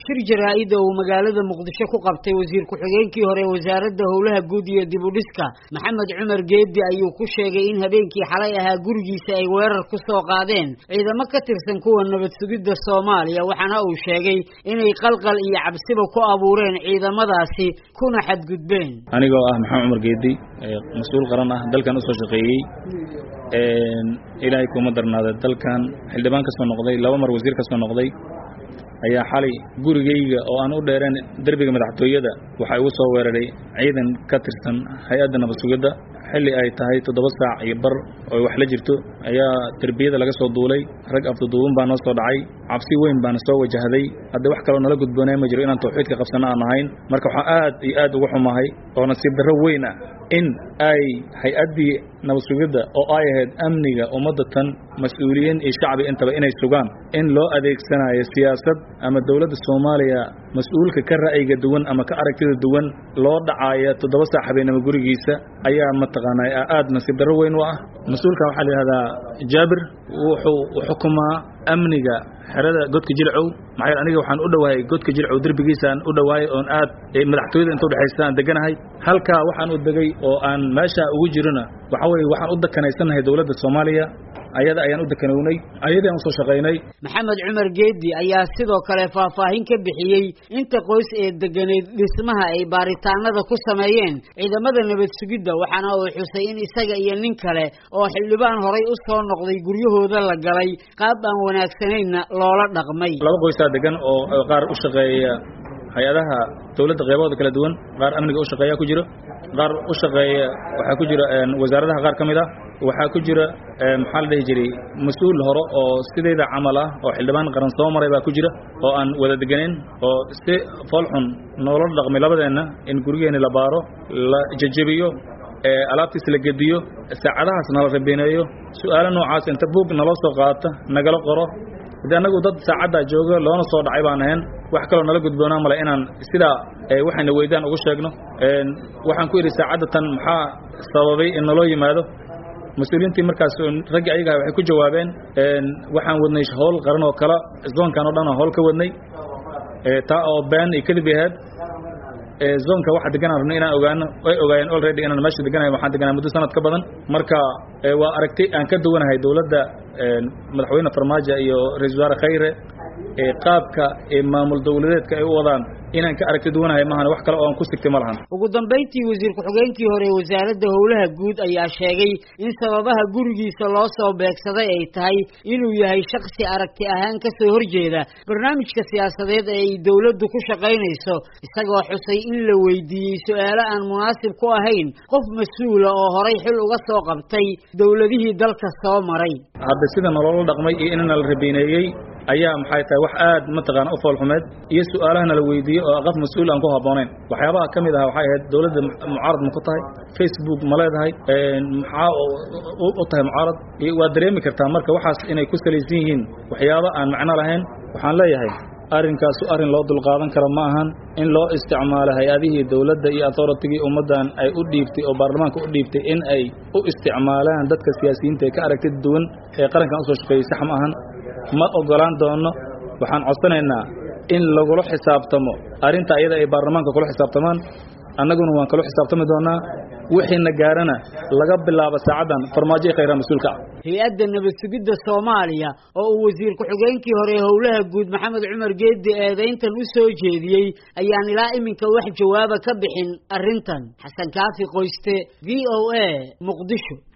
shir jaraa-ida uu magaalada muqdisho ku qabtay wasiir ku-xigeenkii hore wasaaradda howlaha guud iyo dib u dhiska maxamed cumar geedi ayuu ku sheegay in habeenkii xalay ahaa gurigiisa ay weerar ku soo qaadeen ciidamo ka tirsan kuwa nabad sugidda soomaaliya waxaana uu sheegay inay qalqal iyo cabsiba ku abuureen ciidamadaasi kuna xadgudbeen anigoo ah maxamed cumar geedi mas-uul qaran ah dalkan usoo shaqeeyey ilaahay kuma darnaada dalkan xildhibaan ka soo noqday laba mar wasiir ka soo noqday ayaa xalay gurigayga oo aan u dheereen derbiga madaxtooyada waxaa igu soo weeraray ciidan ka tirsan hay-adda nabad sugidda xilli ay tahay toddoba saac iyo bar oo wax la jirto ayaa derbiyada laga soo duulay rag afduduuban baa noo soo dhacay cabsi weyn baana soo wajahday haddii wax kaloo nala gudboonay ma jiro inaan tawxiidka qabsanno aan ahayn marka waxaan aad iyo aad uga xumahay oo nasiib darro weyn ah in ay hay-addii nabad sugidda oo ay ahayd amniga ummadda tan mas-uuliyiin iyo shacbi intaba inay sugaan in loo adeegsanayo siyaasad ama dowladda soomaaliya mas-uulka ka ra'yiga duwan ama ka aragtida duwan loo dhacaayo toddoba saac habeenimo gurigiisa ayaa mataqaanaa aad nasiib darro weyn u ah mas-uulka waxaa la yidhahdaa jaabir wuxuu xukumaa amniga xerada godka jilcow maxaa yeele aniga waxaan u dhowahay godka jilcow derbigiisaan u dhowahay oon aad madaxtooyada inta udhexaysa aan deganahay halkaa waxaan u degay oo aan meesha ugu jirona waxa weye waxaan u dakanaysanahay dowladda soomaaliya ayada ayaan u dekanownay ayadii aan usoo shaqaynay maxamed cumar geedi ayaa sidoo kale faahfaahin ka bixiyey inta qoys ee deganeed dhismaha ay baaritaanada ku sameeyeen ciidamada nabad sugidda waxaana uu xusay in isaga iyo nin kale oo xildhibaan horay u soo noqday guryahooda la galay qaab aan wanaagsanayna loola dhaqmay laba qoysaa degan oo qaar u shaqeeya hay-adaha dowladda qeybahooda kala duwan qaar amniga u shaqeeya ku jiro qaar u shaqeeya waxaa ku jira wasaaradaha qaar ka mid ah waxaa ku jira maxaa la dhihi jiray mas-uul hore oo sidayda camal ah oo xildhibaan qaran soo maray baa ku jira oo aan wada deganeyn oo si foolxun noola dhaqmay labadeenna in gurigeeni la baaro la jejebiyo alaabtiis la gediyo saacadahaas nala rabineeyo su-aalo noocaas inta buug naloo soo qaata nagala qoro haddii annagu dad saacaddaa jooga loona soo dhacay baan ahayn wax kaloo nala gudboonaa male inaan sidaa waxayna weydaan ugu sheegno waxaan ku idhi saacadda tan maxaa sababay in naloo yimaado mas-uuliyiintii markaas raggii ayaga waxay ku jawaabeen waxaan wadnay howl qaran oo kale zoonkan oo dhan oo howl ka wadnay taa oo been iyo kadib ahayd zoonka waxa deganaan rabnay inaan ogaano way ogaayeen already inaan meesha deganahay waxaan deganaa muddo sanad ka badan marka waa aragti aan ka duwanahay dowladda madaxweyne farmaajo iyo ra-isul wasaare khayre qaabka maamul dowladeedka ay u wadaan inaan ka aragti duwanahay maahan wax kale oo aan ku sigtay ma lahan ugu dambayntii wasiir ku-xigeenkii hore wasaaradda howlaha guud ayaa sheegay in sababaha gurigiisa loo soo beegsaday ay tahay inuu yahay shaksi aragti ahaan ka soo horjeeda barnaamijka siyaasadeed ee ay dowladdu ku shaqaynayso isagoo xusay in la weydiiyey su-aalo aan munaasib ku ahayn qof mas-uula oo horay xil uga soo qabtay dowladihii dalka soo maray hadda sida nolola dhaqmay iyo inana la rabiineeyey ayaa maxay tahay wax aad mataqaana u foolxumeed iyo su-aalahana la weydiiyey oo qof mas-uul aan ku habboonayn waxyaabaha ka mid aha waxay ahayd dowladda mucaarad ma ku tahay facebook ma leedahay maxaa u tahay mucaarad waa dareemi kartaa marka waxaas inay ku salaysan yihiin waxyaaba aan macno lahayn waxaan leeyahay arrinkaasu arrin loo dulqaadan karo ma ahan in loo isticmaalo hay-adihii dowladda iyo authoritigii ummaddan ay u dhiibtay oo baarlamaanka u dhiibtay in ay u isticmaalaan dadka siyaasiyiinta ee ka aragtida duwan ee qarankan usoo shaqeeyey sax ma ahan ma ogolaan doono waxaan codsanaynaa in lagula xisaabtamo arrinta ayada ay baarlamaanka kula xisaabtamaan annaguna waan kala xisaabtami doonaa wixiina gaarana laga bilaabo saacaddan farmaajo i khayraa mas-uulka ah hay-adda nabad sugidda soomaaliya oo uu wasiir ku-xigeenkii hore howlaha guud maxamed cumar geedi eedayntan u soo jeediyey ayaan ilaa iminka wax jawaaba ka bixin arrintan xasan kaafi qoyste v o a muqdisho